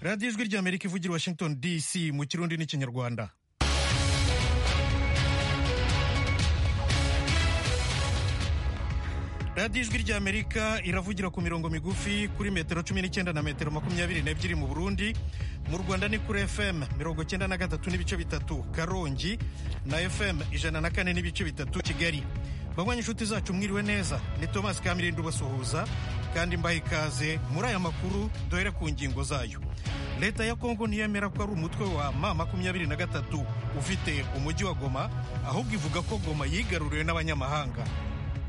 radiyo ijwi ry'amerika ivugira washington dc mu kirundi n'ikinyarwanda radiyo ijwi ry'amerika iravugira ku mirongo migufi kuri metero cumi n'icyenda na metero makumyabiri n'ebyiri mu burundi mu rwanda ni kuri fm mirongo cyenda na gatatu n'ibice bitatu karongi na fm ijana na kane n'ibice bitatu kigali banywa inshuti zacu mwiriwe neza ni thomas kamirindi ubasuhuza kandi mbaha ikaze muri aya makuru duhere ku ngingo zayo leta ya kongo ntiyemera ko ari umutwe wa ma makumyabiri na gatatu ufite umujyi wa goma ahubwo ivuga ko goma yigaruriwe n'abanyamahanga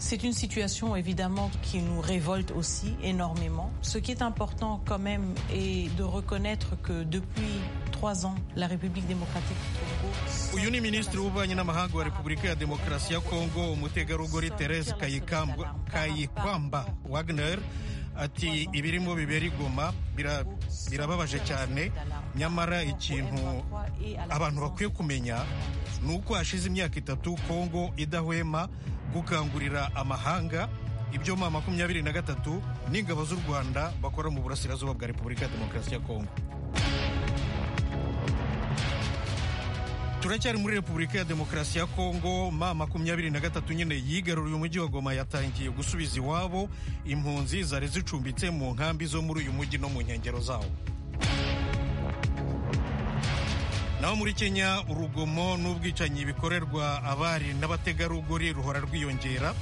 C'est une situation évidemment qui nous révolte aussi énormément. Ce qui est important quand même est de reconnaître que depuis trois ans, la République démocratique du Congo... uyu ni minisitiri w'ububanyi n'amahanga wa repubulika ya demokarasi ya kongo umutegarugori therese kayikwamba wagner ati ibirimo bibera igoma birababaje cyane nyamara ikintu abantu bakwiye kumenya ni uko hashize imyaka itatu kongo idahwema gukangurira amahanga ibyo ma makumyabiri na gatatu n'ingabo z'u rwanda bakora mu burasirazuba bwa repubulika ya demokarasi ya kongo turacyari muri repubulika ya demokarasi ya kongo ma makumyabiri na gatatu nyine yigaruriye umujyi wa goma yatangiye gusubiza iwabo impunzi zari zicumbitse mu nkambi zo muri uyu mujyi no mu nkengero zawo naho muri kenya urugomo n'ubwicanyi bikorerwa abari n'abategarugori ruhora rwiyongera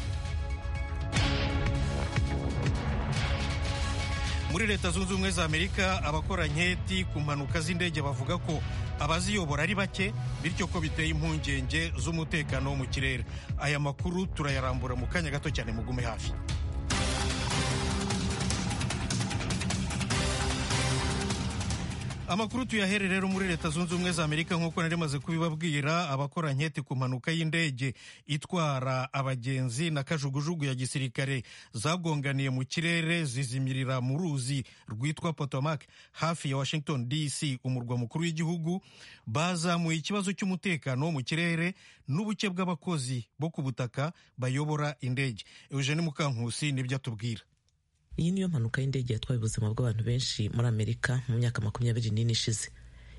muri leta zunze ubumwe za amerika abakora nketi ku mpanuka z'indege bavuga ko abaziyobora ari bake bityo ko biteye impungenge z'umutekano wo mu kirere aya makuru turayarambura mu kanya gato cyane mugume hafi amakuru tuyahere rero muri leta zunze ubumwe za amerika nk'uko nari maze kubibabwira abakora nketi ku mpanuka y'indege itwara abagenzi na kajugujugu ya gisirikare zagonganiye mu kirere zizimirira mu ruzi rwitwa potomac hafi ya washington dc umurwa mukuru w'igihugu bazamuye ikibazo cy'umutekano wo mu kirere n'ubuke bw'abakozi bo ku butaka bayobora indege eugene mukankusi nibyo atubwira iyi niyo mpanuka y'indege yatwaye ubuzima bw'abantu benshi muri amerika mu myaka makumyabiri n'ine ishize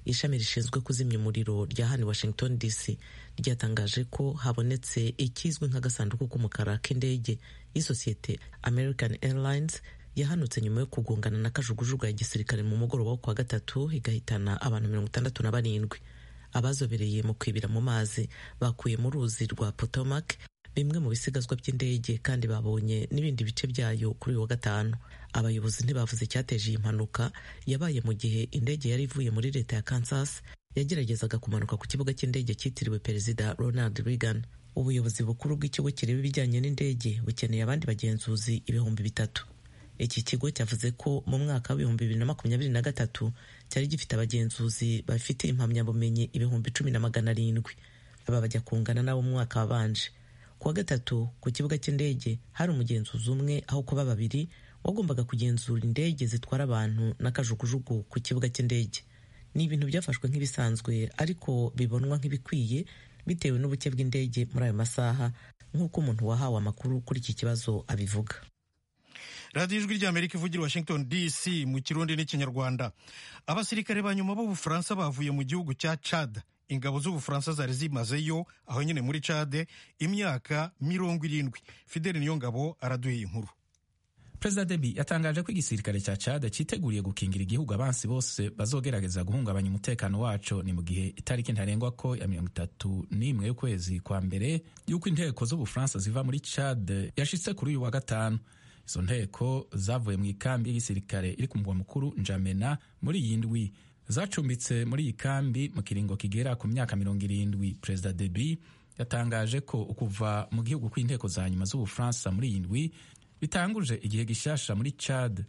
ishami rishinzwe kuzimya umuriro rya hano washington dc ryatangaje ko habonetse ikizwi nk'agasanduku k'umukara k'indege y'isosiyete american airlines yahanutse nyuma yo kugongana na kajugujugu ya gisirikare mu mugoroba wo kuwa gatatu igahitana abantu mirongo itandatu na barindwi abazobereye mu kwibira mu mazi bakuye mu ruzi rwa potomac bimwe mu bisigazwa by'indege kandi babonye n'ibindi bice byayo kuri uyu wa gatanu abayobozi ntibavuze icyateje iyi mpanuka yabaye mu gihe indege yari ivuye muri leta ya kansas yageragezaga kumanuka ku kibuga cy'indege cyitiriwe perezida ronald reagan ubuyobozi bukuru bw'ikigo kireba ibijyanye n'indege bukeneye abandi bagenzuzi ibihumbi bitatu iki kigo cyavuze ko mu mwaka w'ibihumbi bibiri na makumyabiri na gatatu cyari gifite abagenzuzi bafite impamyabumenyi ibihumbi cumi na magana arindwi aba bajya kungana n'abo mu mwaka wabanje kuwa gatatu ku kibuga cy'indege hari umugenzuzi umwe aho kuba babiri wagombaga kugenzura indege zitwara abantu n'akajugujugu ku kibuga cy'indege ni ibintu byafashwe nk'ibisanzwe ariko bibonwa nk'ibikwiye bitewe n'ubuke bw'indege muri ayo masaha nk'uko umuntu wahawe amakuru kuri iki kibazo abivuga radiyo ijwi ry'amerika ivugira washington dc mu kirundi n'ikinyarwanda abasirikare ba nyuma b'ubufaransa bavuye mu gihugu cya chad ingabo z'ubufaransa zari zimazeyo aho nyine muri cade imyaka mirongo irindwi fideli niyo ngabo araduheye inkuru perezida debi yatangaje ko igisirikare cya cade cyiteguriye gukingira igihugu abansi bose bazogerageza guhungabanya umutekano waco ni mu gihe itariki ntarengwa ko ya mirongo itatu n'imwe y'ukwezi kwa mbere y'uko inteko z'ubufaransa ziva muri cade yashitse kuri uyu wa gatanu izo nteko zavuye mu ikambi y'igisirikare iri ku mugwa mukuru njamena muri iyi ndwi zacumbitse muri iyi kambi mu kiringo kigera ku myaka mirongo irindwi perezida debi yatangaje ko ukuva mu gihugu kw'inteko za nyuma z'ubufaransa muri iyi ndwi bitanguje igihe gishasha muri chad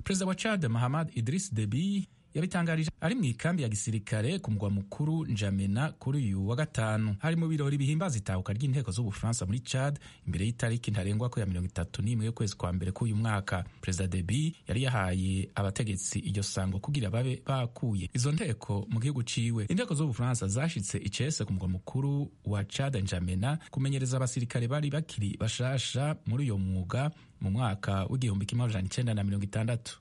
perezida wa chad mahamad idris debi yabitangarije ari mu ikambi ya gisirikare ku mugwa mukuru njamena kuri uyu wa gatanu hari mu birori bihimbaza itahuka ry'inteko z'ubufaransa muri chad imbere y'itariki ntarengwa ko ya mirongo itatu n'imwe y'ukwezi kwa mbere k'uyu mwaka perezida debi yari yahaye abategetsi iryo sango kugira babe bakuye izo nteko mu gihugu ciwe inteko z'ubufaransa zashitse icese ku mugwa mukuru wa chad njamena kumenyereza abasirikare bari bakiri bashasha muri uyo mwuga mu mwaka w'igihumbi kimwe amajana icenda na mirongo itandatu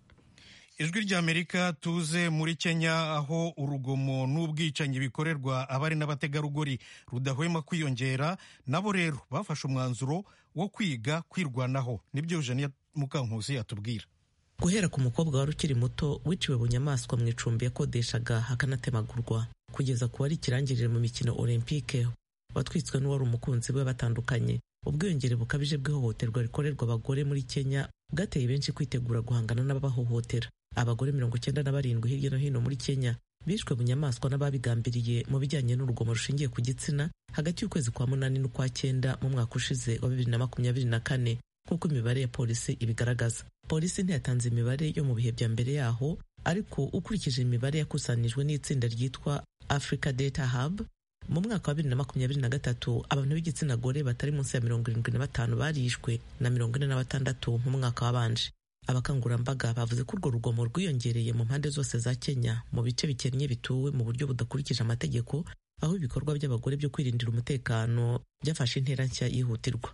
ijwi ry'amerika tuze muri kenya aho urugomo n'ubwicanyi bikorerwa abari n'abategarugori rudahwema kwiyongera nabo rero bafashe umwanzuro wo kwiga kwirwanaho nibyo jeniya mukankusi yatubwira guhera ku mukobwa wari ukiri muto wiciwe bunyamaswa mu icumbi yakodeshaga hakanatemagurwa kugeza ku wari ikirangirire mu mikino olympique watwitswe n'uwari umukunzi we batandukanye ubwiyongere bukabije bw'ihohoterwa rikorerwa abagore muri kenya bwateye benshi kwitegura guhangana n'ababahohotera abagore mirongo icyenda na barindwi hirya no hino muri kenya bishwe bunyamaswa n'ababigambiriye mu bijyanye n'urugomo rushingiye ku gitsina hagati y'ukwezi kwa munani n'ukwa cyenda mu mwaka ushize wa bibiri na makumyabiri na kane nk'uko imibare ya polisi ibigaragaza polisi ntiyatanze imibare yo mu bihe bya mbere yaho ariko ukurikije imibare yakusanijwe n'itsinda ryitwa africa data hub mu mwaka wa bibiri na makumyabiri na gatatu abantu b'igitsina gore batari munsi ya mirongo irindwi na batanu barishwe na mirongo ine na batandatu mu mwaka wabanje abakangurambaga bavuze ko urwo rugomo rwiyongereye mu mpande zose za kenya mu bice bikennye bituwe mu buryo budakurikije amategeko aho ibikorwa by'abagore byo kwirindira umutekano byafashe intera nshya yihutirwa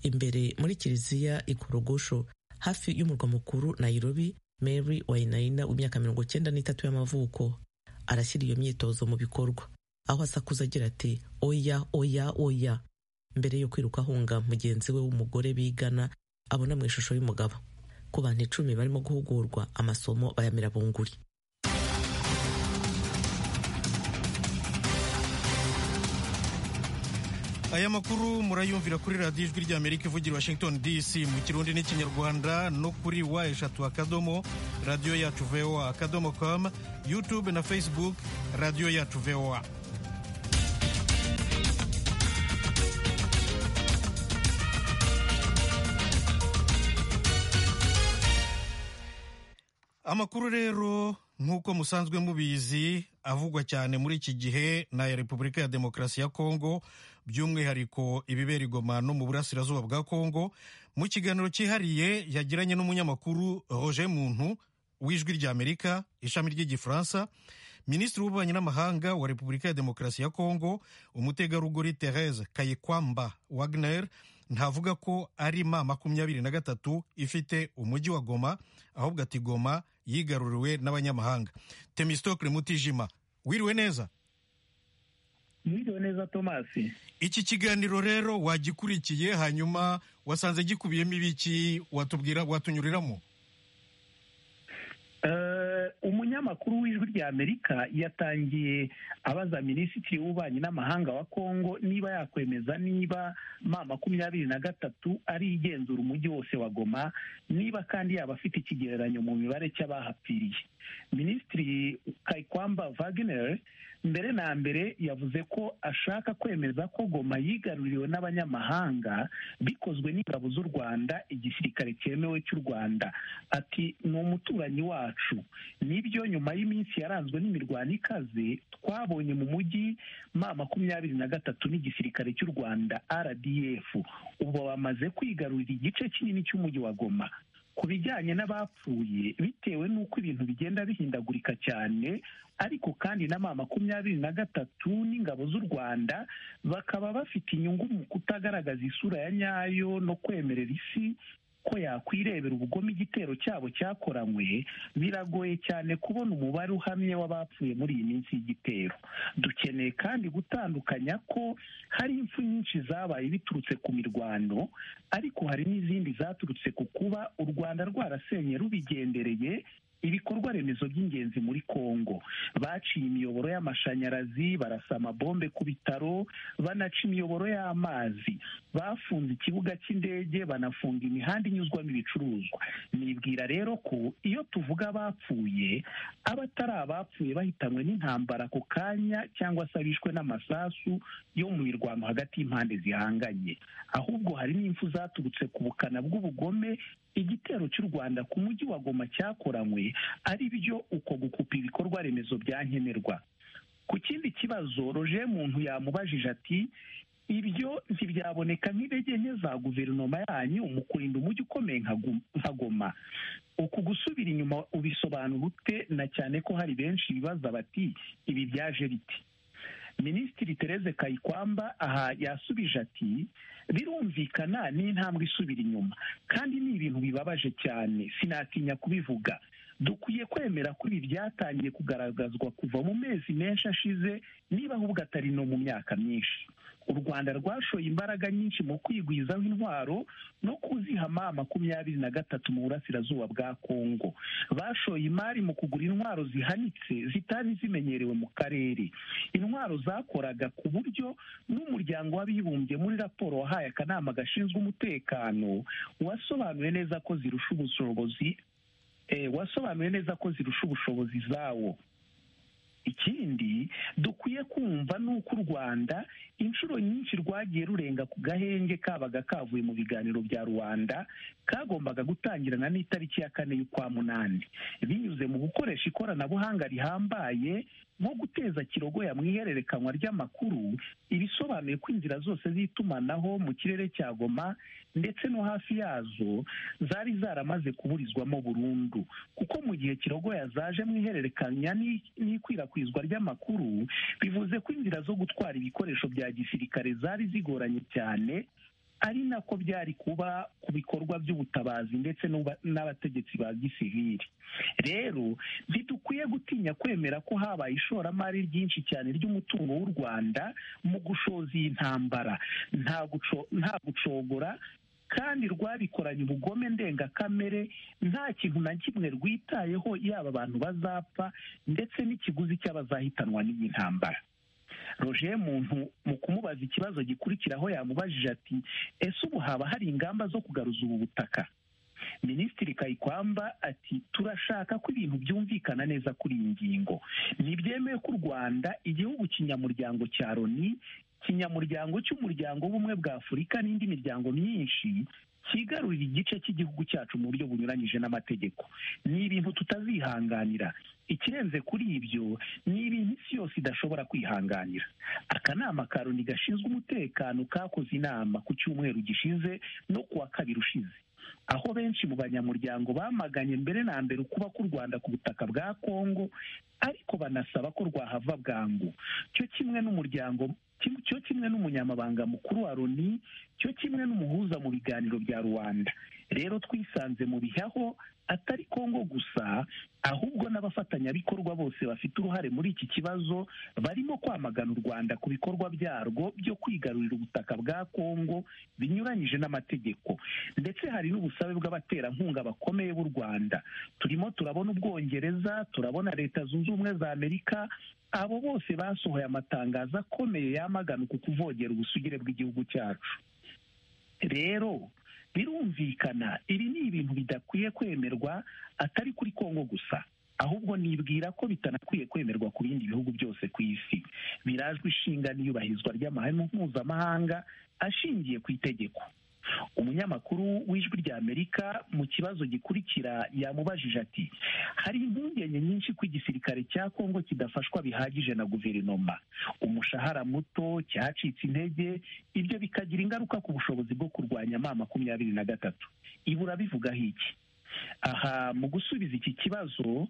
imbere muri kiliziya ikorogosho hafi y'umurwa mukuru nairobi mary wainayina w'imyaka mirongo cyenda n'itatu y'amavuko arashyira iyo myitozo mu bikorwa aho asakuza agira ati oya oya oya mbere yo kwiruka ahunga mugenzi we w'umugore bigana abona mu ishusho y'umugabo ku bantu icumi barimo guhugurwa amasomo bayamira bunguri aya makuru murayumvira kuri radiyo ijwi ry'amerika ivugira washington dc mu kirundi n'ikinyarwanda no kuri wa eshatu akadomo radiyo yacu voa akadomo com youtube na facebook radiyo yacu voa amakuru rero nk'uko musanzwe mubizi avugwa cyane muri iki gihe ni aya repubulika ya demokarasi ya kongo by'umwihariko ibibera igoma no mu burasirazuba bwa kongo mu kiganiro cyihariye yagiranye n'umunyamakuru roger muntu w'ijwi ry'amerika ishami ry'igifaransa minisitiri w'ububanyi n'amahanga wa repubulika ya demokarasi ya kongo umutegarugori therese kayikwamba wagner ntavuga ko ari ma makumyabiri na gatatu ifite umujyi wa goma ahubwo ati goma yigaruriwe n'abanyamahanga temistokle mutijima wiriwe neza mwiriwe neza tomasi iki kiganiro rero wagikurikiye hanyuma wasanze gikubiyemo ibiki watubwira watunyuriramo umunyamakuru w'ijwi rya amerika yatangiye abaza minisitiri w'ububanyi n'amahanga wa kongo niba yakwemeza niba ma makumyabiri na gatatu ari igenzura umujyi wose wa goma niba kandi yaba afite ikigereranyo mu mibare cy'abahapfiriye minisitiri kayikwamba wagner mbere na mbere yavuze ko ashaka kwemeza ko goma yigaruriwe n'abanyamahanga bikozwe n'ingabo z'u rwanda igisirikare cyemewe cy'u rwanda ati ni umuturanyi wacu nibyo nyuma y'iminsi yaranzwe n'imirwano ikaze twabonye mu mujyi ma makumyabiri na gatatu n'igisirikare cy'u rwanda rdf ubu bamaze kwigarurira igice kinini cy'umujyi wa goma ku bijyanye n'abapfuye bitewe n'uko ibintu bigenda bihindagurika cyane ariko kandi na ma makumyabiri na gatatu n'ingabo z'u rwanda bakaba bafite inyungu mu kutagaragaza isura ya nyayo no kwemerera isi ko yakwirebera ubugome igitero cyabo cyakoranywe biragoye cyane kubona umubare uhamye w'abapfuye muri iyi minsi y'igitero dukeneye kandi gutandukanya ko hari impfu nyinshi zabaye biturutse ku mirwano ariko hari n'izindi zaturutse ku kuba u rwanda rwarasenye rubigendereye ibikorwa remezo by'ingenzi muri kongo baciye imiyoboro y'amashanyarazi barasa amabombe ku bitaro banaca imiyoboro y'amazi bafunze ikibuga cy'indege banafunga imihanda inyuzwamo ibicuruzwa nibwira rero ko iyo tuvuga abapfuye aba atari abapfuye bahitanywe n'intambara ako kanya cyangwa se abishwe n'amasasu yo mu mirwano hagati y'impande zihanganye ahubwo hari n'impfu zaturutse ku bukana bw'ubugome igitero cy'u rwanda ku mujyi wa goma cyakoranywe ari byo uko gukupa ibikorwa remezo byankenerwa ku kindi kibazo roje muntu yamubajije ati ibyo ntibyaboneka nk'intege nke za guverinoma yanyu mu kurinda umujyi ukomeye nka goma uku gusubira inyuma ubisobanura ute na cyane ko hari benshi bibaza bati ibi byaje biti minisitiri Tereze kayikwamba aha yasubije ati birumvikana ni intambwe isubira inyuma kandi ni ibintu bibabaje cyane sinatinya kubivuga dukwiye kwemera ko ibi byatangiye kugaragazwa kuva mu mezi menshi ashize niba ahubwo atari no mu myaka myinshi u rwanda rwashoye imbaraga nyinshi mu kwigwizaho intwaro no kuzihama makumyabiri na gatatu mu burasirazuba bwa kongo bashoye imari mu kugura intwaro zihanitse zitari zimenyerewe mu karere intwaro zakoraga ku buryo n'umuryango w'abibumbye muri raporo wahaye akanama gashinzwe umutekano wasobanuye neza ko zirusha ubushobozi wasobanuye neza ko zirusha ubushobozi zawo ikindi dukwiye kumva ni uko u rwanda inshuro nyinshi rwagiye rurenga ku gahenge kabaga kavuye mu biganiro bya rubanda kagombaga gutangirana n'itariki ya kane y'ukwa munani binyuze mu gukoresha ikoranabuhanga rihambaye nko guteza kirogoya mu ihererekanywa ry'amakuru ibisobanuye ko inzira zose z'itumanaho mu kirere cya goma ndetse no hafi yazo zari zaramaze kuburizwamo burundu kuko mu gihe kirogoya zaje mu ihererekanya n'ikwirakwizwa ry'amakuru bivuze ko inzira zo gutwara ibikoresho bya gisirikare zari zigoranye cyane ari nako byari kuba ku bikorwa by'ubutabazi ndetse n'abategetsi ba gisivili rero ntidukwiye gutinya kwemera ko habaye ishoramari ryinshi cyane ry'umutungo w'u rwanda mu gushoza iyi ntambara nta gucogora kandi rwabikoranye ubugome ndengakamere nta kintu na kimwe rwitayeho yaba abantu bazapfa ndetse n'ikiguzi cy'abazahitanwa n'iyi ntambara roger muntu mu kumubaza ikibazo gikurikiraho yamubajije ati ese ubu haba hari ingamba zo kugaruza ubu butaka minisitiri kayikwamba ati turashaka ko ibintu byumvikana neza kuri iyi ngingo ntibyemewe ko u rwanda igihugu kinyamuryango cya loni kinyamuryango cy'umuryango w'ubumwe bwa afurika n'indi miryango myinshi cyigarurira igice cy'igihugu cyacu mu buryo bunyuranyije n'amategeko ni ibintu tutazihanganira ikirenze kuri ibyo ni ibintu isi yose idashobora kwihanganira akanama ka loni gashinzwe umutekano kakoze inama ku cyumweru gishize no ku wa kabiri ushize aho benshi mu banyamuryango bamaganye mbere na mbere ukuba k'u rwanda ku butaka bwa kongo ariko banasaba ko rwahava bwangu cyo kimwe n'umuryango cyo kimwe n'umunyamabanga mukuru wa loni cyo kimwe n'umuhuza mu biganiro bya rubanda rero twisanze mu bihaho atari kongo gusa ahubwo n'abafatanyabikorwa bose bafite uruhare muri iki kibazo barimo kwamagana u rwanda ku bikorwa byarwo byo kwigarurira ubutaka bwa kongo binyuranyije n'amategeko ndetse hari n'ubusabe bw'abaterankunga bakomeye b'u rwanda turimo turabona ubwongereza turabona leta zunze ubumwe za amerika abo bose basohoye amatangazo akomeye yamagana uku kuvogera ubusugire bw'igihugu cyacu rero birumvikana ibi ni ibintu bidakwiye kwemerwa atari kuri kongo gusa ahubwo nibwira ko bitanakwiye kwemerwa ku bindi bihugu byose ku isi birajwe ishinga n'iyubahirizwa ry'amahame mpuzamahanga ashingiye ku itegeko umunyamakuru w'ijwi ry'amerika mu kibazo gikurikira yamubajije ati hari impungenge nyinshi ko igisirikare cya kongo kidafashwa bihagije na guverinoma umushahara muto cyacitse intege ibyo bikagira ingaruka ku bushobozi bwo kurwanya ma makumyabiri na gatatu ibura bivugaho iki aha mu gusubiza iki kibazo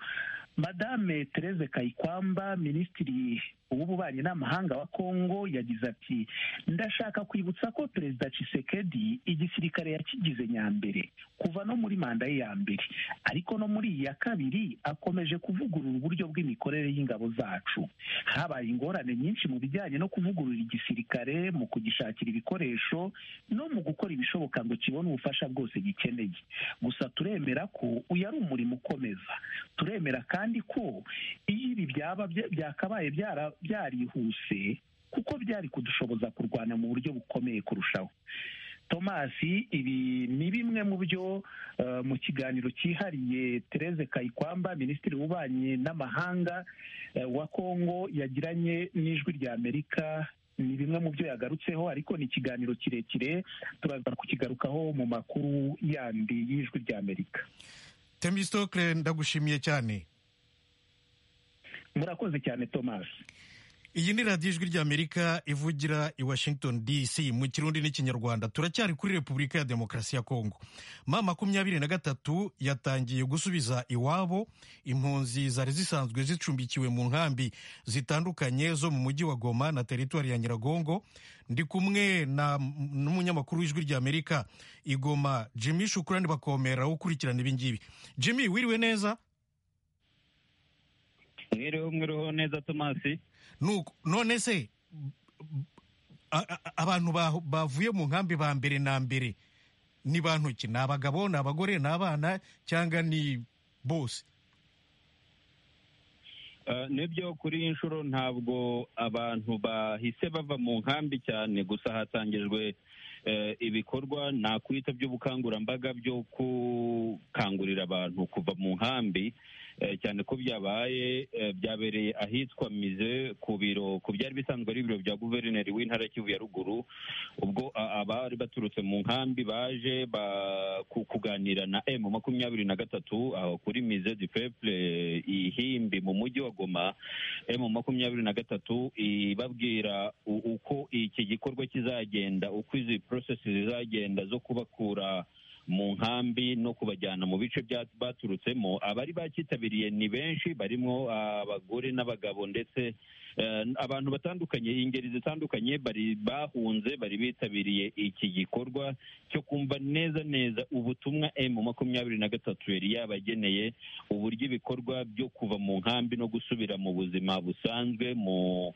madame Therese kayikwamba minisitiri w'ububanyi n'amahanga wa kongo yagize ati ndashaka kwibutsa ko perezida Tshisekedi igisirikare yakigize nyambere kuva no muri manda ye ya mbere ariko no muri iyi ya kabiri akomeje kuvugurura uburyo bw'imikorere y'ingabo zacu habaye ingorane nyinshi mu bijyanye no kuvugurura igisirikare mu kugishakira ibikoresho no mu gukora ibishoboka ngo kibone ubufasha bwose gikeneye gusa turemera ko uyu ari umurimo ukomeza turemera kandi ko iyo ibi byaba byakabaye byara byarihuse kuko byari kudushoboza kurwana mu buryo bukomeye kurushaho tomasi ibi ni bimwe mu byo mu kiganiro cyihariye Therese kayikwamba minisitiri w'ububanyi n'amahanga wa kongo yagiranye n'ijwi rya amerika ni bimwe mu byo yagarutseho ariko ni ikiganiro kirekire turaza kukigarukaho mu makuru yandi y'ijwi rya amerika temisitokire ndagushimiye cyane murakoze cyane thomas iyi ni radiyo ijwi ry'amerika ivugira i washington dc mu kirundi n'ikinyarwanda turacyari kuri repubulika ya demokarasi ya kongo ma makumyabiri na gatatu yatangiye gusubiza iwabo impunzi zari zisanzwe zicumbikiwe mu nkambi zitandukanye zo mu mujyi wa goma na teritwari ya nyiragongo ndi kumwe n'umunyamakuru w'ijwi ry'amerika igoma jimmy shukurani bakomera ukurikirana ibingibi jimmy wiriwe neza mibereho mwiriho neza tomasi none se abantu bavuye mu nkambi ba mbere na mbere ni bantu ki ni abagabo ni abagore ni abana cyangwa ni bose nibyo kuri inshuro ntabwo abantu bahise bava mu nkambi cyane gusa hatangijwe ibikorwa nakwita by'ubukangurambaga byo gukangurira abantu kuva mu nkambi cyane ko byabaye byabereye ahitwa mize ku biro ku byari bisanzwe ari ibiro bya guverineri w'intara kivu ya ruguru ubwo abari baturutse mu nkambi baje kuganira na emu makumyabiri na gatatu kuri mize di peple ihimbi mu mujyi wa goma emu makumyabiri na gatatu ibabwira uko iki gikorwa kizagenda uko izi porosesi zizagenda zo kubakura mu nkambi no kubajyana mu bice baturutsemo abari bacyitabiriye ni benshi barimo abagore n'abagabo ndetse abantu batandukanye ingeri zitandukanye bari bahunze bari bitabiriye iki gikorwa cyo kumva neza neza ubutumwa emu makumyabiri na gatatu yari yabageneye uburyo ibikorwa byo kuva mu nkambi no gusubira mu buzima busanzwe mu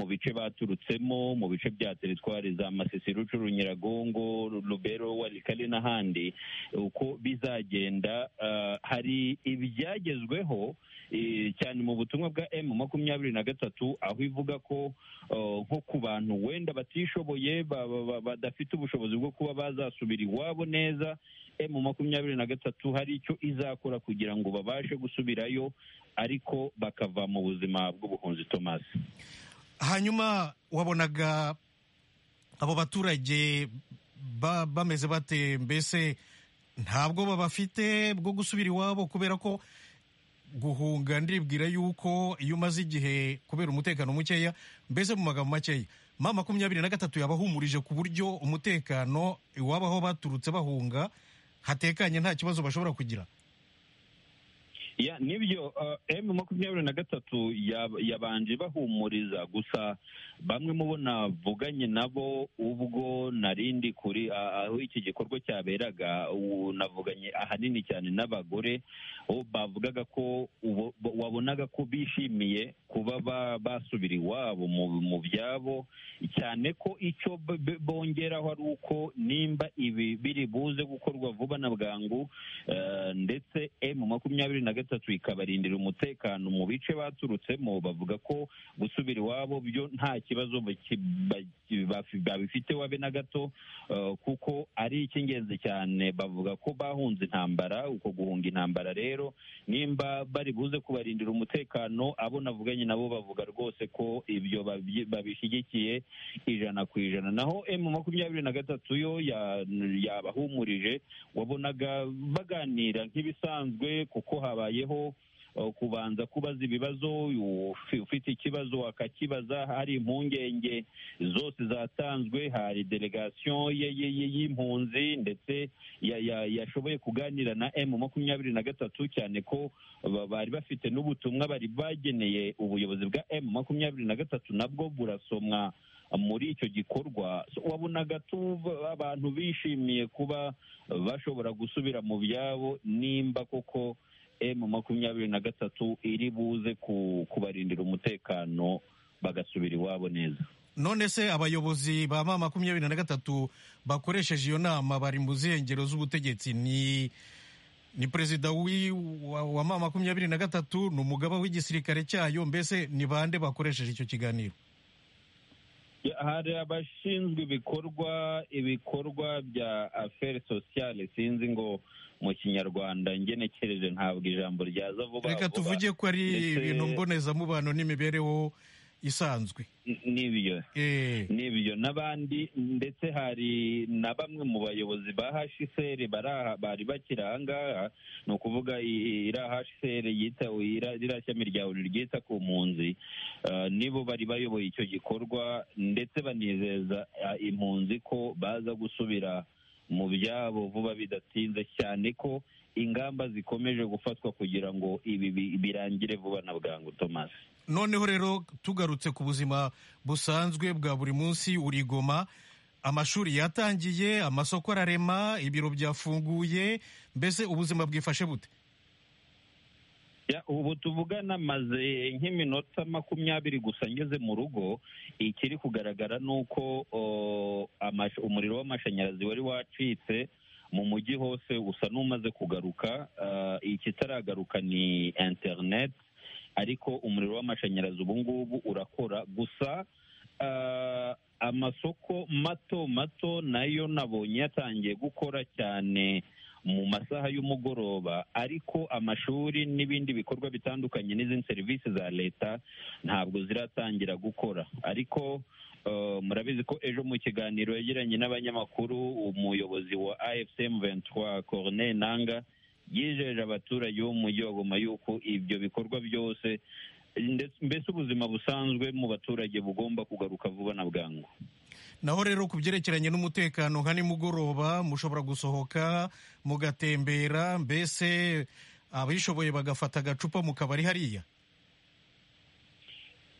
bice baturutsemo mu bice bya teritwari za masisi rucuru nyiragongo rubero warikale n'ahandi uko bizagenda hari ibyagezweho cyane mu butumwa bwa emu makumyabiri na gatatu aho ivuga ko nko ku bantu wenda batishoboye badafite ubushobozi bwo kuba bazasubira iwabo neza emu makumyabiri na gatatu hari icyo izakora kugira ngo babashe gusubirayo ariko bakava mu buzima bw'ubuhunzi thomas hanyuma wabonaga abo baturage bameze bate mbese ntabwo babafite bwo gusubira iwabo kubera ko guhunga ndibwira yuko iyo umaze igihe kubera umutekano mukeya mbese mu magambo makeya ma makumyabiri na gatatu yabahumurije ku buryo umutekano iwabo aho baturutse bahunga hatekanye nta kibazo bashobora kugira ya nibyo emu makumyabiri na gatatu yabanje bahumuriza gusa bamwe mubo navuganye nabo ubwo narindi kuri aho iki gikorwa cyaberaga navuganye ahanini cyane n'abagore bavugaga ko wabonaga ko bishimiye kuba basubira iwabo mu byabo cyane ko icyo bongeraho ari uko nimba ibi biri buze gukorwa vuba na bwangu ndetse emu makumyabiri na gatatu gatatu ikabarindira umutekano mu bice baturutsemo bavuga ko gusubira iwabo byo nta kibazo babifite wabe na gato kuko ari icy'ingenzi cyane bavuga ko bahunze intambara uko guhunga intambara rero nimba bari buze kubarindira umutekano abo navuganye nabo bavuga rwose ko ibyo babishyigikiye ijana ku ijana naho emu makumyabiri na gatatu yo yabahumurije wabonaga baganira nk'ibisanzwe kuko habaye kubanza kubaza ibibazo ufite ikibazo akakibaza hari impungenge zose zatanzwe hari delegasiyo y'impunzi ndetse yashoboye kuganira na emu makumyabiri na gatatu cyane ko bari bafite n'ubutumwa bari bageneye ubuyobozi bwa emu makumyabiri na gatatu nabwo burasomwa muri icyo gikorwa wabonaga abantu bishimiye kuba bashobora gusubira mu byabo nimba koko emu makumyabiri na gatatu iri buze kubarindira umutekano bagasubira iwabo neza none se abayobozi ba ma makumyabiri na gatatu bakoresheje iyo nama bari mu zengero z'ubutegetsi ni ni perezida wa ma makumyabiri na gatatu ni umugaba w'igisirikare cyayo mbese ni bande bakoresheje icyo kiganiro hari abashinzwe ibikorwa ibikorwa bya aferi sosiyale sinzi ngo mu kinyarwanda ngenekereje ntabwo ijambo ryaza vuba reka tuvuge ko ari ibintu mbonezamubano n'imibereho isanzwe n'ibyo n'ibyo n'abandi ndetse hari na bamwe mu bayobozi ba hashiseri bari bakiri aha ngaha ni ukuvuga iriya hashiseri yita iriya shami rya buri ryita ku mpunzi nibo bari bayoboye icyo gikorwa ndetse banizeza impunzi ko baza gusubira mu byabo vuba bidatinze cyane ko ingamba zikomeje gufatwa kugira ngo ibi birangire vuba na bwangu thomas noneho rero tugarutse ku buzima busanzwe bwa buri munsi urigoma amashuri yatangiye amasoko ararema ibiro byafunguye mbese ubuzima bwifashe bute ubu tuvugana maze nk'iminota makumyabiri gusa ngeze mu rugo ikiri kugaragara ni uko umuriro w'amashanyarazi wari wacitse mu mujyi hose usa n'umaze kugaruka ikitaragaruka ni interineti ariko umuriro w'amashanyarazi ubu ngubu urakora gusa amasoko mato mato nayo nabonye yatangiye gukora cyane mu masaha y'umugoroba ariko amashuri n'ibindi bikorwa bitandukanye n'izindi serivisi za leta ntabwo ziratangira gukora ariko murabizi ko ejo mu kiganiro yagiranye n'abanyamakuru umuyobozi wa afcm 23 corneille nanga yijeje abaturage bo mu mujyi wa goma yuko ibyo bikorwa byose mbese ubuzima busanzwe mu baturage bugomba kugaruka vuba na bwangu naho rero ku byerekeranye n'umutekano nka nimugoroba mushobora gusohoka mugatembera mbese abishoboye bagafata agacupa mu kabari hariya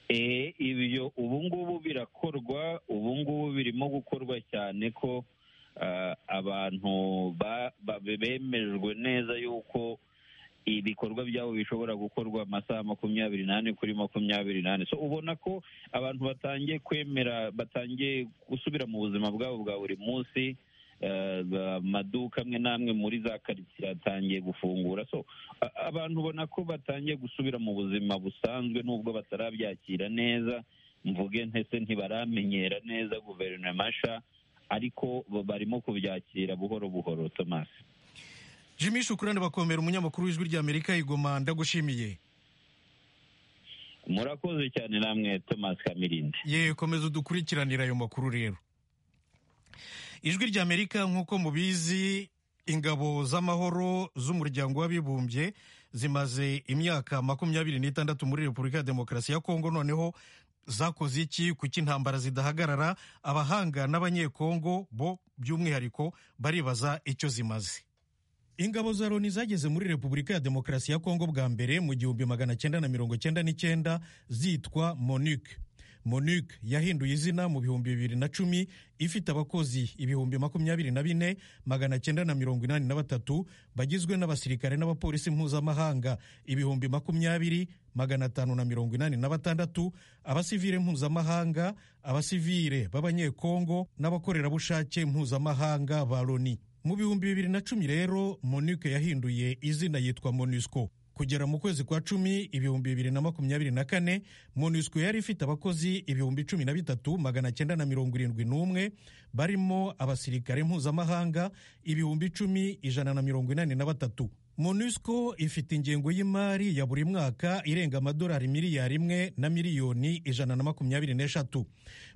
ibyo ubu ngubu birakorwa ubu ngubu birimo gukorwa cyane ko abantu bemejwe neza yuko ibikorwa byabo bishobora gukorwa amasaha makumyabiri n'ane kuri makumyabiri n'ane so ubona ko abantu batangiye kwemera batangiye gusubira mu buzima bwabo bwa buri munsi amaduka amwe n'amwe muri za karitsiye atangiye gufungura so abantu ubona ko batangiye gusubira mu buzima busanzwe nubwo batarabyakira neza mvuge ntese ntibaramenyera neza guverinoma nshya ariko barimo kubyakira buhoro buhoro tomasi jimmy shukurane bakomera umunyamakuru w'ijwi ry'amerika igoma ndagushimiye murakoze cyane namwe thomas kamirindi ye komeza udukurikiranira ayo makuru rero ijwi ry'amerika nk'uko mubizi ingabo z'amahoro z'umuryango w'abibumbye zimaze imyaka makumyabiri n'itandatu muri repubulika ya demokarasi ya kongo noneho zakoze iki kuko intambara zidahagarara abahanga n'abanyekongo bo by'umwihariko baribaza icyo zimaze ingabo za loni zageze muri repubulika ya demokarasi ya kongo bwa mbere mu gihumbi magana cyenda na mirongo cyenda n'icyenda zitwa monique monique yahinduye izina mu bihumbi bibiri na cumi ifite abakozi ibihumbi makumyabiri na bine magana cyenda na mirongo inani na batatu bagizwe n'abasirikare n'abapolisi mpuzamahanga ibihumbi makumyabiri magana atanu na mirongo inani na batandatu abasivire mpuzamahanga abasivire b'abanyekongo n'abakorerabushake mpuzamahanga ba loni mu bihumbi bibiri na cumi rero monique yahinduye izina yitwa monusco kugera mu kwezi kwa cumi ibihumbi bibiri na makumyabiri na kane monusco yari ifite abakozi ibihumbi cumi na bitatu magana cyenda na mirongo irindwi n'umwe barimo abasirikare mpuzamahanga ibihumbi cumi ijana na mirongo inani na batatu monusco ifite ingengo y'imari ya buri mwaka irenga amadolari miliyari imwe na miliyoni ijana na makumyabiri n'eshatu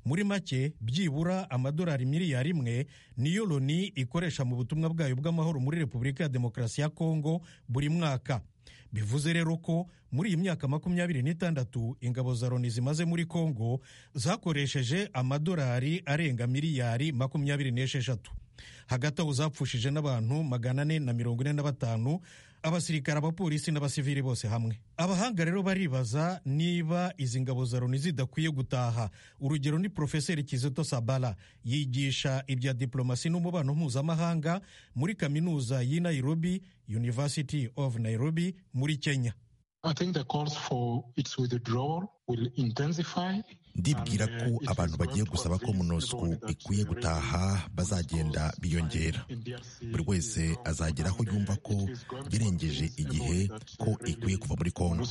muri make byibura amadolari miliyari imwe niyo loni ikoresha mu butumwa bwayo bw'amahoro muri repubulika ya demokarasi ya kongo buri mwaka bivuze rero ko muri iyi myaka makumyabiri n'itandatu ingabo za loni zimaze muri kongo zakoresheje amadolari arenga miliyari makumyabiri n'esheshatu hagati aho zapfushije n'abantu magana ane na mirongo ine na batanu abasirikare abapolisi n'abasivili bose hamwe abahanga rero baribaza niba izi ngabo za loni zidakwiye gutaha urugero ni porofeseri kizito sabala yigisha ibya diplomasi n'umubano mpuzamahanga muri kaminuza y'i nairobi university of nairobi muri kenya ndibwira ko abantu bagiye gusaba ko munosco ikwiye gutaha bazagenda biyongera buri wese azagera aho yumva ko yarengeje igihe ko ikwiye kuva muri kongo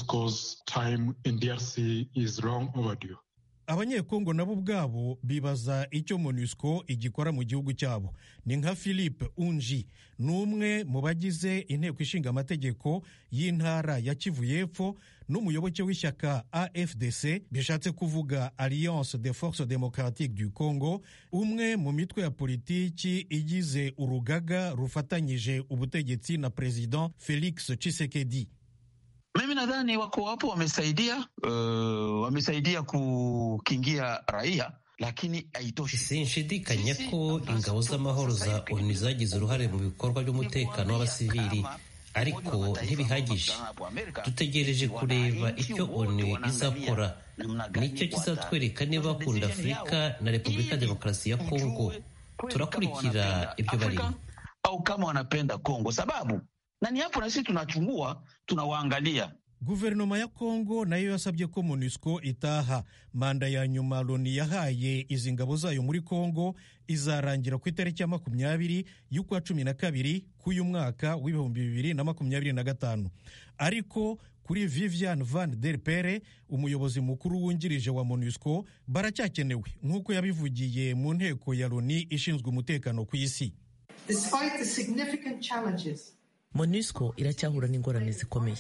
abanyekongo nabo ubwabo bibaza icyo monusco igikora mu gihugu cyabo ni nka philippe unji ni umwe mu bagize inteko ishinga amategeko y'intara ya kivu y'epfo n'umuyoboke w'ishyaka afdc bishatse kuvuga alliance de force démocratique du congo umwe mu mitwe ya politiki igize urugaga rufatanyije ubutegetsi na president felix tshisekedi mimi nadhani wako wapo wamesaidia, uh, wamesaidia kukingia raia lakini haitoshi. Sinshidikanya ko ingabo z'amahoro za ONU zagize uruhare mu bikorwa by'umutekano w'abasivili ariko ntibihagije dutegereje kureba icyo onu izakora nicyo kizatwereka niba bakunda afurika na repubulika ya demokarasi ya kongo turakurikira ibyo barimo au kama wanapenda kongo sababu na ni hapo na sisi tunachungua tunawaangalia guverinoma ya kongo nayo yasabye ko monusco itaha manda ya nyuma loni yahaye izi ngabo zayo muri kongo izarangira ku itariki ya makumyabiri y'ukwa cumi na kabiri k'uyu mwaka w'ibihumbi bibiri na makumyabiri na gatanu ariko kuri vivian van der pere umuyobozi mukuru wungirije wa monusco baracyakenewe nk'uko yabivugiye mu nteko ya loni ishinzwe umutekano ku isi monusco iracyahura n'ingorane zikomeye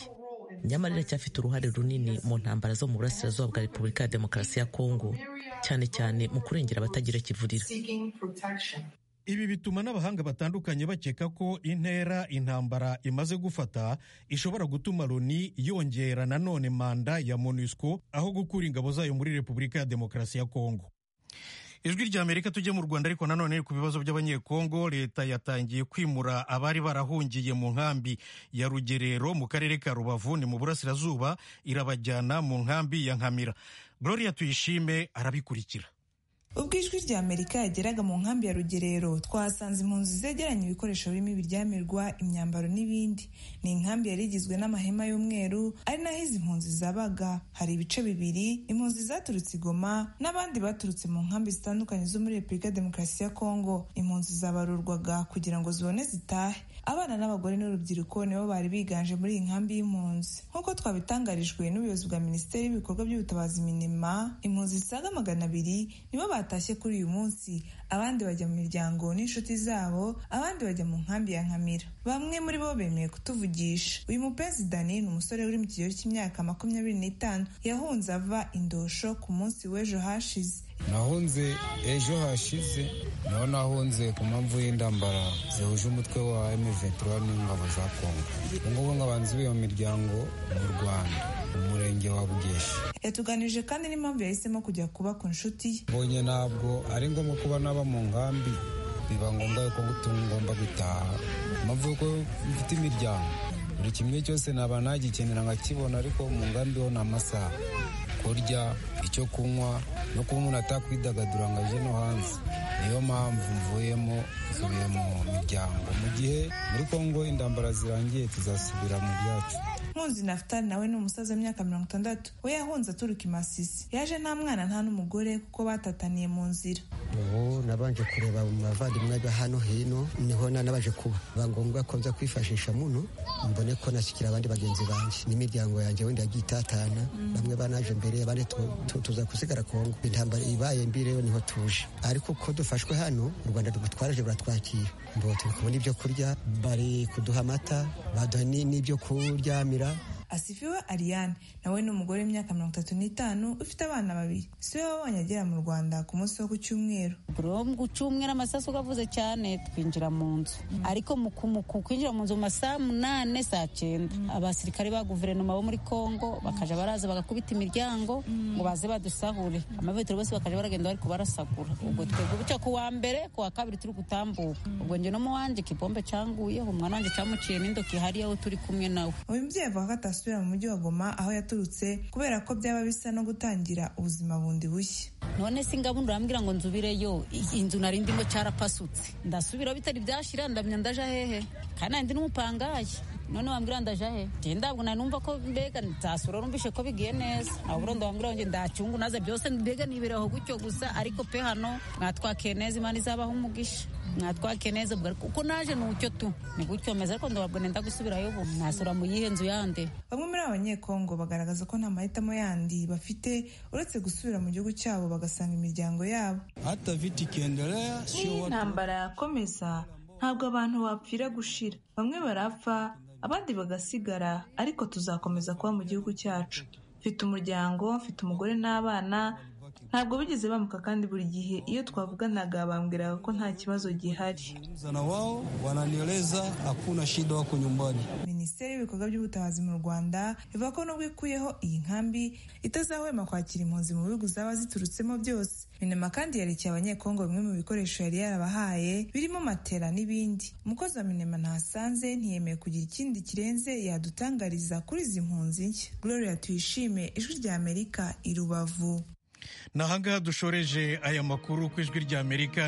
nyamara iracyafite uruhare runini mu ntambara zo mu burasirazuba bwa repubulika ya demokarasi ya kongo cyane cyane mu kurengera abatagira kivurira ibi bituma n'abahanga batandukanye bakeka ko intera intambara imaze gufata ishobora gutuma loni yongera nanone manda ya monusco aho gukura ingabo zayo muri repubulika ya demokarasi ya kongo ijwi rya amerika tujye mu rwanda ariko nanone ku bibazo by'abanyekongo leta yatangiye kwimura abari barahungiye mu nkambi ya rugerero mu karere ka rubavu ni mu burasirazuba irabajyana mu nkambi ya nkamira gloria tuyishime arabikurikira ubwo ijwi rya amerika yageraga mu nkambi ya rugerero twahasanze impunzi zegeranye ibikoresho birimo ibiryamirwa imyambaro n'ibindi ni inkambi yari igizwe n'amahema y'umweru ari naho izi mpunzi zabaga hari ibice bibiri impunzi zaturutse igoma n'abandi baturutse mu nkambi zitandukanye zo muri repubulika demokarasi ya kongo impunzi zabarurwaga kugira ngo zibone zitahe abana n'abagore n'urubyiruko nibo bari biganje muri iyi nkambi y'impunzi nk'uko twabitangarijwe n'ubuyobozi bwa minisiteri y'ibikorwa by'ubutabazi minema impunzi zisaga magana abiri nibo batashye kuri uyu munsi abandi bajya mu miryango n'inshuti zabo abandi bajya mu nkambi ya nkamira bamwe muri bo bemeye kutuvugisha uyu mupezidani ni umusore uri mu kigero cy'imyaka makumyabiri n'itanu yahunze ava indosho ku munsi w'ejo hashize nahunze ejo hashize naho nahunze ku mpamvu y'indambara zihuje umutwe wa M23 n'ingabo za Kongo ubungubu nkaba nzuye mu miryango mu Rwanda umurenge wa Bugesha yatuganije kandi n'impamvu yahisemo kujya kuba ku nshuti ye mbonye ntabwo ari ngombwa kuba naba mu nkambi biba ngombwa yuko ngomba gutaha impamvu yuko mfite imiryango buri kimwe cyose naba nagikenera nkakibona ariko mu nkambi ho ni amasaha kurya icyo kunywa no kuba umuntu atakwidagadura ngo aje no hanze niyo mpamvu mvuyemo nsubiye mu miryango mu gihe muri kongo indambara zirangiye tuzasubira mu byacu nkunzi nafutari nawe ni umusaza w'imyaka mirongo itandatu we yahunze aturuka i masisi yaje nta mwana nta n'umugore kuko batataniye mu nzira ubu nabanje kureba mu bavandimwe ba hano hino niho nanabaje kuba biba ngombwa ko nza kwifashisha muno mbone ko nashyikira abandi bagenzi banjye n'imiryango yanjye wenda yagiye itatana bamwe banaje mbere abandi tuza gusigara kongo intambara ibaye mbire niho tuje ariko ko dufashwe hano u rwanda rugutwaraje buratwakira mbo turi kubona ibyo kurya bari kuduha amata baduha n'ibyo kuryamira asifiwe ariane nawe ni umugore w'imyaka mirongo itatu n'itanu ufite abana babiri si we wabonye agera mu rwanda ku munsi wo ku cyumweru ku cyumweru amasasu avuze cyane twinjira mu nzu ariko mu kwinjira mu nzu mu masaha munane saa cyenda abasirikare ba guverinoma bo muri congo bakajya baraza bagakubita imiryango ngo baze badusahure amavetero bose bakajya baragenda bari kubarasagura ubwo twebwe bityo ku wa mbere ku wa kabiri turi gutambuka ubwo njye no mu wanjye kibombe cyanguyeho umwana wanjye cyamuciye n'indoki hariya aho turi kumwe nawe uyu mubyeyi avuga ko asubira mu mujyi wa Goma aho yaturutse kubera ko byaba bisa no gutangira ubuzima bundi bushya none se ingabundu urambwira ngo nzubireyo inzu nari ndimo cyarapasutse ndasubira bitari byashira ndamya ndaja hehe kandi nari ndi n'umupangayi none wambwira ndaja he je ndabwo nanumva ko mbega nzasura urumvishe ko bigiye neza ahubwo ndabwira ngo ndacyungu naza byose mbega niberaho gutyo gusa ariko pe hano mwatwakeye neza imana izabaho umugisha mwatwakeye neza ubwo kuko naje nucyo tu ni gutyo meze ariko ndababwo nenda gusubirayo ubu nasura mu yihe nzu yande bamwe muri abanyekongo bagaragaza ko nta mahitamo yandi bafite uretse gusubira mu gihugu cyabo bagasanga imiryango yabo intambara yakomeza ntabwo abantu bapfira gushira bamwe barapfa abandi bagasigara ariko tuzakomeza kuba mu gihugu cyacu mfite umuryango mfite umugore n'abana ntabwo bigeze bamuka kandi buri gihe iyo twavuganaga bambwiraga ko nta kibazo gihari minisiteri y'ibikorwa by'ubutabazi mu rwanda ivuga ko nubwo ikuyeho iyi nkambi itazahwema kwakira impunzi mu bihugu zaba ziturutsemo byose minema kandi yarekeye abanyekongo bimwe mu bikoresho yari yarabahaye birimo matera n'ibindi umukozi wa minema ntasanze ntiyemeye kugira ikindi kirenze yadutangariza kuri izi mpunzi nshya gloria tuyishime ijwi rya amerika i rubavu ni ahangaha dushoreje aya makuru ku ijwi ry'amerika